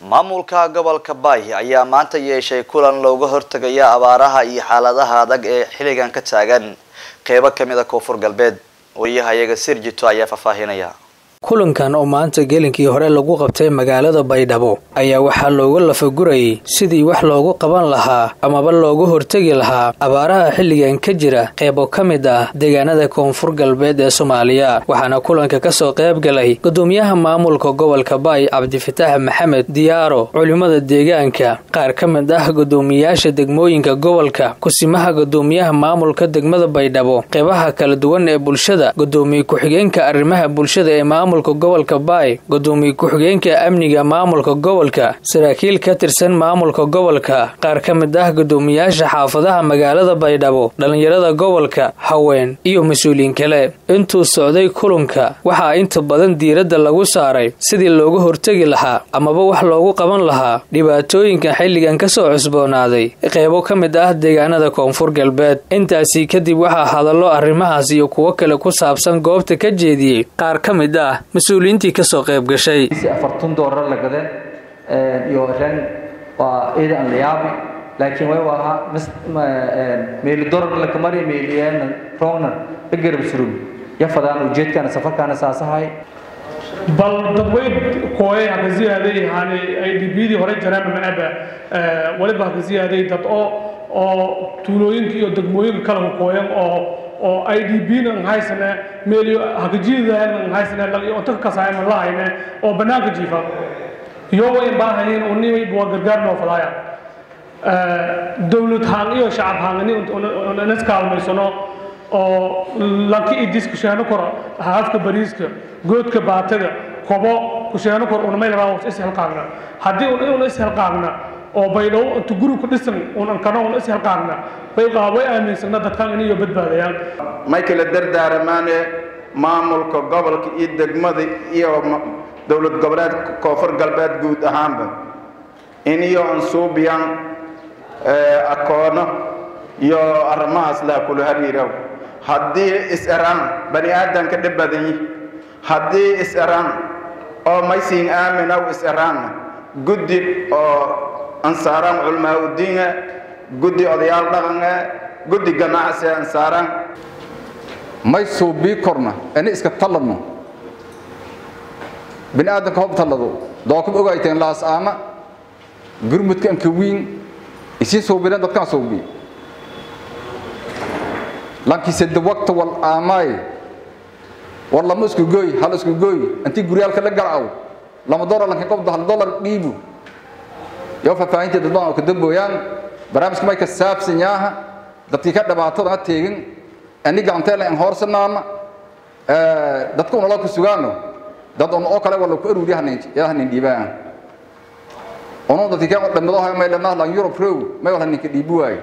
maamulka gobolka baay ayaa maanta yeeshay kulan looga hortegaya abaaraha iyo xaaladaha adag ee xilligan ka taagan qeybo kamid a koonfur galbeed wariyahayaga sirjito ayaa faahfaahinaya kulankan oo maanta gelinkii hore lagu qabtay magaalada baydhabo ayaa waxaa looga lafagurayay sidii wax loogu qaban lahaa amaba looga hortegi lahaa abaaraha xilligan ka jira qeybo ka mid ah deegaanada koonfur galbeed ee soomaaliya waxaana kulanka kasoo qayb galay gudoomiyaha maamulka gobolka baay cabdifitaax maxamed diyaaro culimada deegaanka qaar ka mid ah gudoomiyaasha degmooyinka gobolka kusimaha gudoomiyaha maamulka degmada baydhabo qeybaha kala duwan ee bulshada gudoomiye ku-xigeenka arrimaha bulshada ee maamul gobolka baay gudoomiye ku-xigeenka amniga maamulka gobolka saraakiil ka tirsan maamulka gobolka qaar ka mid ah gudoomiyaasha xaafadaha magaalada baydhabo dhallinyarada gobolka haween iyo mas-uuliyiin kale intuu socday kulanka waxaa inta badan diiradda lagu saaray sidii looga hortegi lahaa amaba wax loogu qaban lahaa dhibaatooyinka xilligan kasoo cusboonaaday qeybo ka mid ah deegaanada koonfur galbeed intaasi kadib waxaa hadallo arrimahaas iyo kuwo kale ku saabsan goobta ka jeediyey qaar ka mid ah mas-uuliyiintii kasoo qayb gashay afartan doolar la gade iyo ren waa ida aan la yaabi laakiin way ahaa meeli dolar la kamari meeliyeen rogna bagarab surug yafadaan ujeedkana safarkaana saasahay bal dadweyn kooye haka ziyaaday yani ay dhibiyadii hore jareen maaba waliba haka ziyaaday dad oo oo tuulooyinka iyo degmooyinka kala kooyan oo oo i d b na haysane meelyo hakajiidana haysane lagyo onta kasayma lahayne oo banaanka jiifa iyo way baahayin uni waa gargaar noo falaaya dowlad haan iyo shacab haangani onas kaalmaysano oo laki idis kusheeno koro haafka bariiska goodka baatada kobo kusheeno kor unamay labaa ishelqaagna haddii un ishelqaagna oo baydhabo intu guri ku dhisan unan kano un ishelqaagna bay way aaminsana dadkan inayo badbaadayaan may kala dardaaramaane maamulka gobolka iyo degmada iyo dowlad goboleedka koonfur galbeed guud ahaanba iniyo ansuubiyan akoono iyo arrimahaas laa kula hariiraw haddii is-eraan bani aadanka dhib badanyi haddii is-eraan oo maysiin aaminaw is-eraanna guddi oo ansaaraan culmaa udiinga guddi odayaal dhaqange guddi ganacsi ansaaraan may suubii korna ani iska talladno bini aadanka hob tallado dookub ogayteen laas aama gurmudka anka wiin isii suubineen dadkaan suubii lankisede waqta wal aamaay war lama isku gooy hal isku gooy intii guryaalka la galaw lama dolar lankin qobdo hal dolar dhiibu yoo faahfaahintii dadbaan oo ka dambooyaan barnaamijka may ka saabsan yaaha dadkii ka dhibaatada ha teegin ani gacanteela in hoorsanaana dadka unala ku sugaano dad un oo kale wala ku aruuri yahanin dhiibaan unu dadkii ka dhimado hay may lenaa lan yurub row may wala ninka dhiibi waayo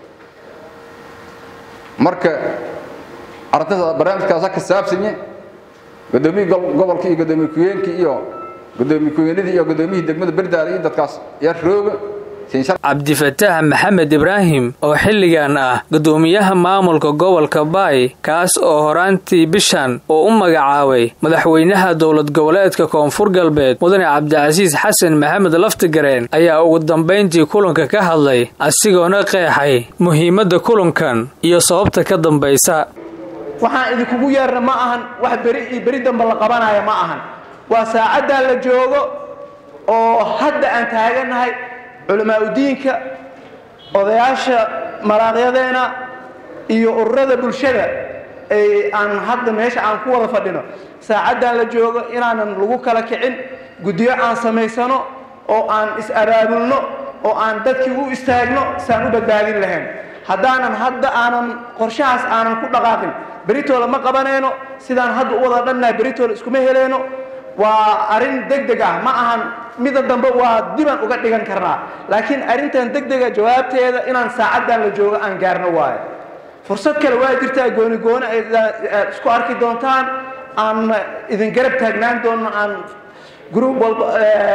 marka arrintaas barnaamijkaasa ka saabsanye gudoomiyi gobolka iyo gudoomiye ku-yeenkii iyo gudoomiye ku-yeenadii iyo gudoomiyihii degmada berdaada iyo dadkaas yar rooga cabdifataax maxamed ibraahim oo xilligan ah gudoomiyaha maamulka gobolka baay kaas oo horaantii bishan uu u magacaabay madaxweynaha dowlad goboleedka koonfur galbeed mudane cabdicasiis xasan maxamed laftigareen ayaa ugu dambayntii kulanka ka hadlay asigoona qeexay muhiimadda kulankan iyo sababta ka dambaysa waxaan idinkugu yeerna ma ahan wax beri beri damba la qabanaya ma ahan waa saacaddaa la joogo oo hadda aan taagannahay culamaa udiinka odayaasha malaaqyadeena iyo ururada bulshada ay aan hadda meesha aan ku wada fadhino saacaddan la joogo inaanan lagu kala kicin guddiyo aan samaysano oo aan is-abaabulno oo aan dadkii u istaagno saan u badbaadin lahayn haddaanan hadda aanan qorshahaas aanan ku dhaqaaqin beritoola ma qabanayno sidaan hadda u wada dhannahay beritoola iskuma heleyno waa arrin deg deg ah ma ahan mida dambe waa diban uga dhigan karnaa laakiin arrintan deg dega jawaabteeda inaan saacaddan la joogo aan gaarno waayo fursad kale waa jirtaa gooni gooni aad isku arki doontaan aan idin garab taagnaan doonno aan gruub walba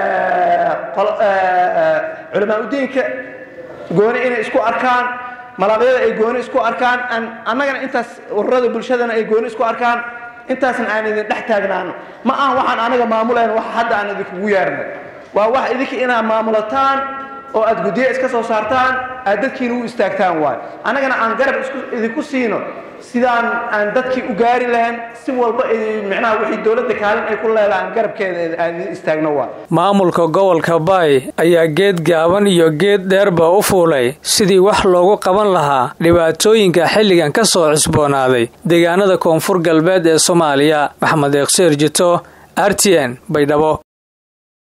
culamaa udiinka gooni inay isku arkaan malaqyada ay gooni isku arkaan annagana intaas ururada bulshadana ay gooni isku arkaan intaasna aan idin dhex taagnaano ma aha waxaan anaga maamulayn wax hadda aan idinkugu yeernay waa wax idinka inaad maamulataan oo aad guddiyo iska soo saartaan aad dadkiina u istaagtaan waay annagana aan garab idinku siino sidaan aan dadkii u gaari lahayn si walba micnaha wixii dowladda kaalin ay ku leedahay aan garabkeeda aan idin istaagno waay maamulka gobolka baay ayaa geed gaaban iyo geed dheerba u fuulay sidii wax loogu qaban lahaa dhibaatooyinka xilligan ka soo cusboonaaday deegaanada koonfur galbeed ee soomaaliya maxamed eeqsheer jito r t n baydhabo